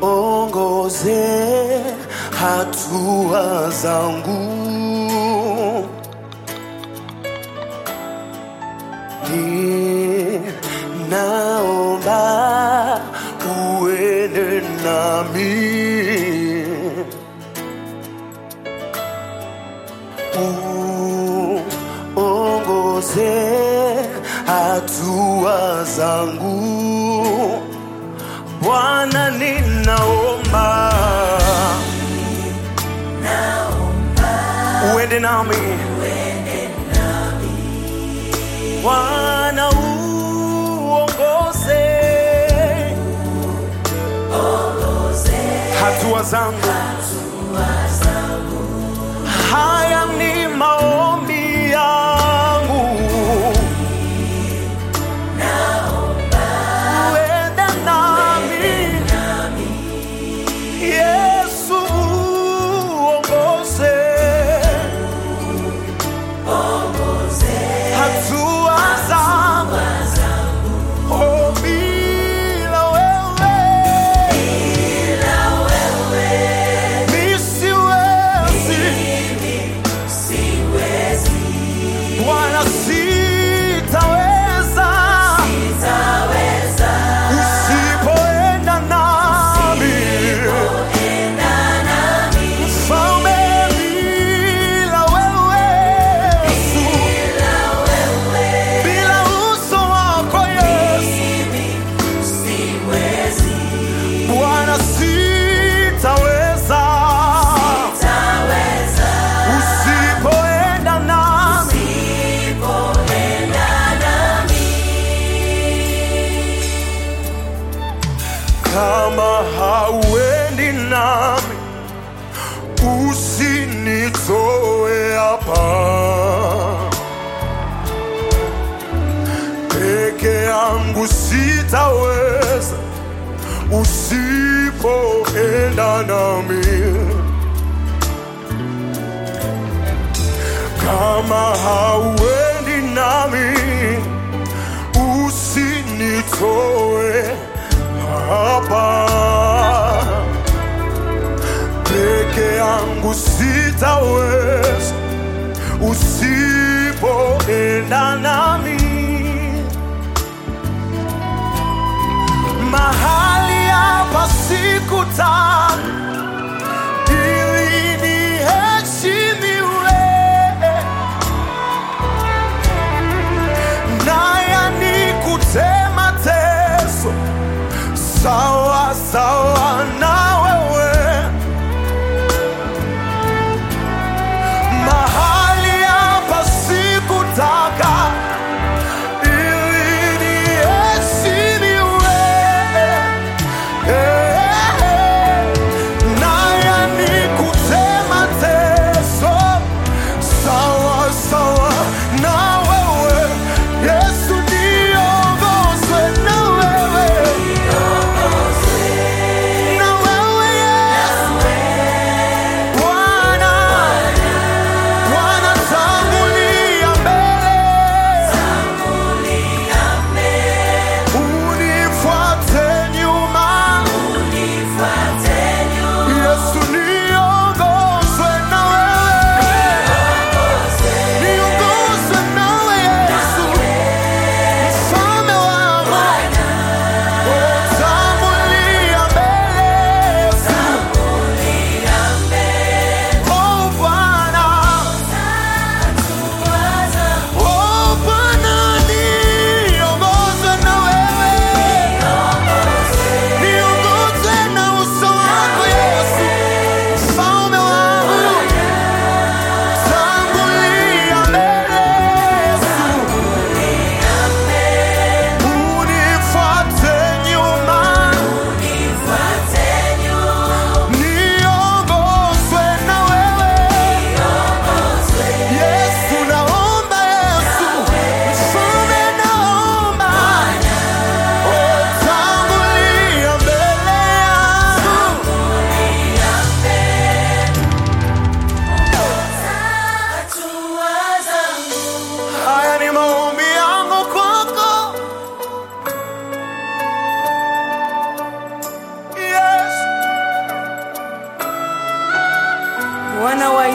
uongoze hatua zangu ninaomba uende nami uongoze hatua zangu Bwana, ninaomba uende nami Bwana, uongoze hatua zangu. Haya ni maombi yangu, uende nami Yesu, uongoze hatua zangu. Oh, bila wewe mi siwezi. Bwana, sitaweza usipoenda nami. Mfalme, bila wewe Yesu, bila uso wako Yesu, Bwana, sitaweza usipoenda nami. Kama hauendi nami, usinitoe hapa peke yangu, sitaweza usipoenda nami. Kama hauendi nami, usinitoe hapa peke yangu sitaweza usipoenda nami mahali hapa sikutaka ili niheshimiwe naya ni kutema teso sawa sawa na wewe mahali hapa sikutaka ili niheshimiwe naya ni kutema teso sawa sawa na wewe Yesu niongozwe na wewe na wewe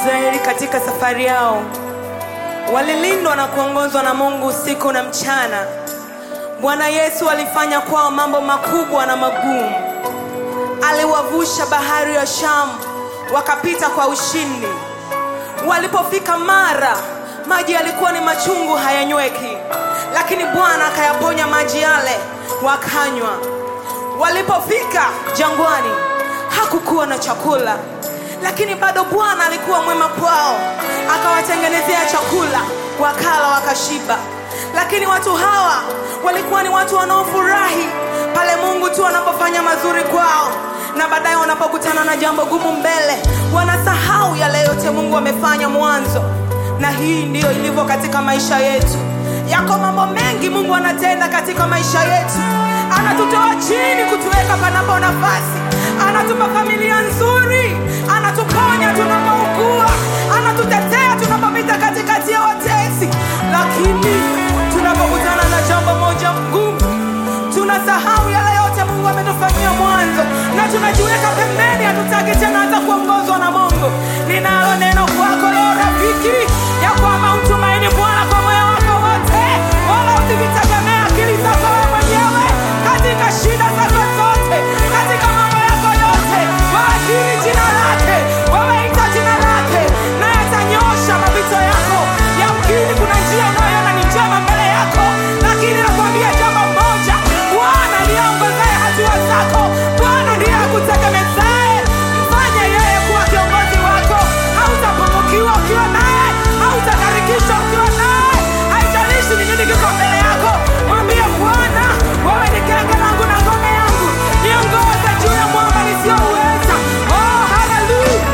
Israeli katika safari yao walilindwa na kuongozwa na Mungu usiku na mchana. Bwana Yesu alifanya kwao mambo makubwa na magumu. Aliwavusha bahari ya Shamu wakapita kwa ushindi. Walipofika Mara, maji yalikuwa ni machungu, hayanyweki, lakini Bwana akayaponya maji yale, wakanywa. Walipofika jangwani, hakukuwa na chakula, lakini bado Bwana alikuwa mwema kwao, akawatengenezea chakula, wakala wakashiba. Lakini watu hawa walikuwa ni watu wanaofurahi pale Mungu tu anapofanya mazuri kwao, na baadaye wanapokutana na jambo gumu mbele, wanasahau yale yote Mungu amefanya mwanzo. Na hii ndiyo ilivyo katika maisha yetu. Yako mambo mengi Mungu anatenda katika maisha yetu, anatutoa chini kutuweka panapo nafasi, anatupa familia nzuri, anatuponya tunapougua, anatutetea tunapopita katikati ya watesi. Lakini tunapokutana na jambo moja ngumu, tunasahau yale yote Mungu ametufanyia mwanzo na tunajiweka pembeni, hatutaki tena hata kuongozwa na Mungu. Ninalo neno kwako leo rafiki, ya kwamba umtumaini Bwana kwa moyo wako wote, wala usivitegemee akili zako wewe mwenyewe katika shida zako zote, katika mambo yako yote. Waakiri jina lake, wameita jina lake, naye atanyosha mapito yako. Yamkini kuna njia unayoona ni njema mbele yako, lakini nakwambia jambo moja, Bwana ndiye aongozaye hatua zako. Bwana ndiye akutegemezaye. Mfanye yeye kuwa kiongozi wako. Hautapungukiwa ukiwa naye, hautakarikishwa ukiwa naye. Haijalishi ni nini kiko mbele yako, mwambie Bwana, wewe ni kenge langu na ngome yangu, niongoze juu ya mwamba nisiyouweza. Oh, haleluya!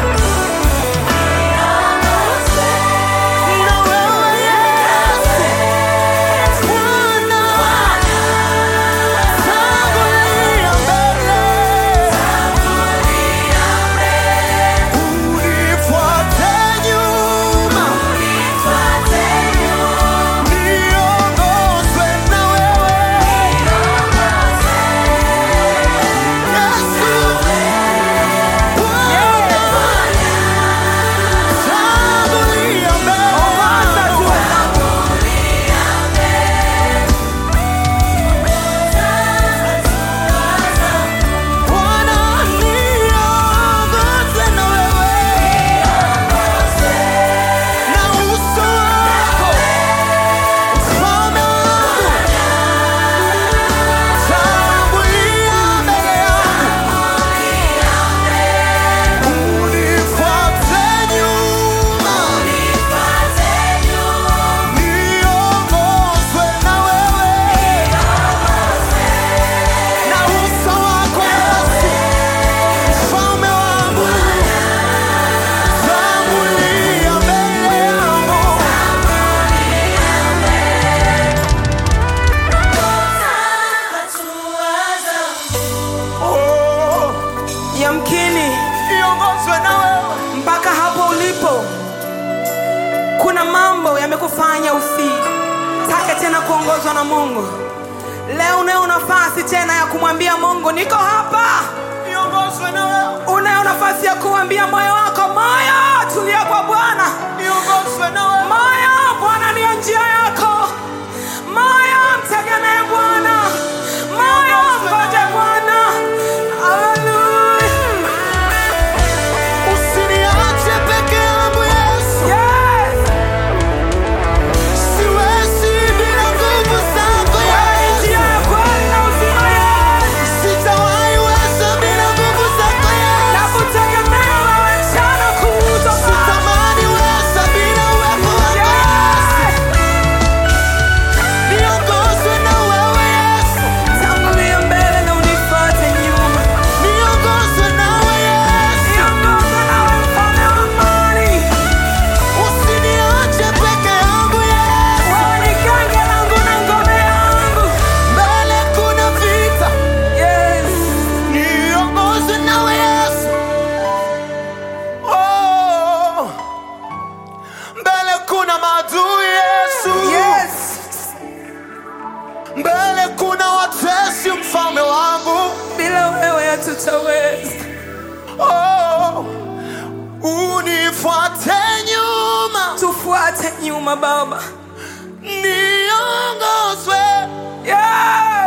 Na wewe Yesu, Bwana, tangulia mbele, unifuate nyuma, niongozwe na wewe. Yesu, Bwana, tangulia Ongoza mbele. juu zangu. Bwana niongoze na wewe, na uso wako ufalme wangu, tangulia mbele yangu, unifuate nyuma, niongozwe na wewe, na uso wako Yesu Mfalme wangu, tangulia mbele yangu. Oh, Yamkini niongozwe na wewe. mpaka hapo ulipo, kuna mambo yamekufanya usitake tena kuongozwa na Mungu. Leo unayo nafasi tena ya kumwambia Mungu, niko hapa. Niongozwe na wewe. Unayo nafasi ya kuambia moyo wako, moyo, tulia kwa Bwana. Niongozwe na wewe. Moyo, Bwana ndiyo njia yako. Moyo, mtegemee Bwana. Moyo, ngoje Bwana. Haleluya. Usiniache peke yangu Yesu. Yes. Siwezi bila nguvu zako Yesu. Njia ya kweli na uzima, yes. Sitawahi weza bila nguvu zako Yesu. Nakutegemea wewe mchana kutwa. Sitamani weza bila uwepo wako Yesu. Yes. Niongozwe na wewe Yesu. Tangulia mbele na unifuate nyuma. Niongozwe nawe Yesu. Niongoze nawe mfalme wa amani. Usiniache peke yangu Yesu. Wewe ni genge langu na ngome yangu. Mbele kuna vita. Yes. Niongozwe nawe Yesu. Oh. Mbele kuna maadui Yesu. Yes. Mbele kuna watesi mfalme wangu. Bila wewe hatutaweza. Oh. Unifuate rehema Baba. niongozwe Yeah.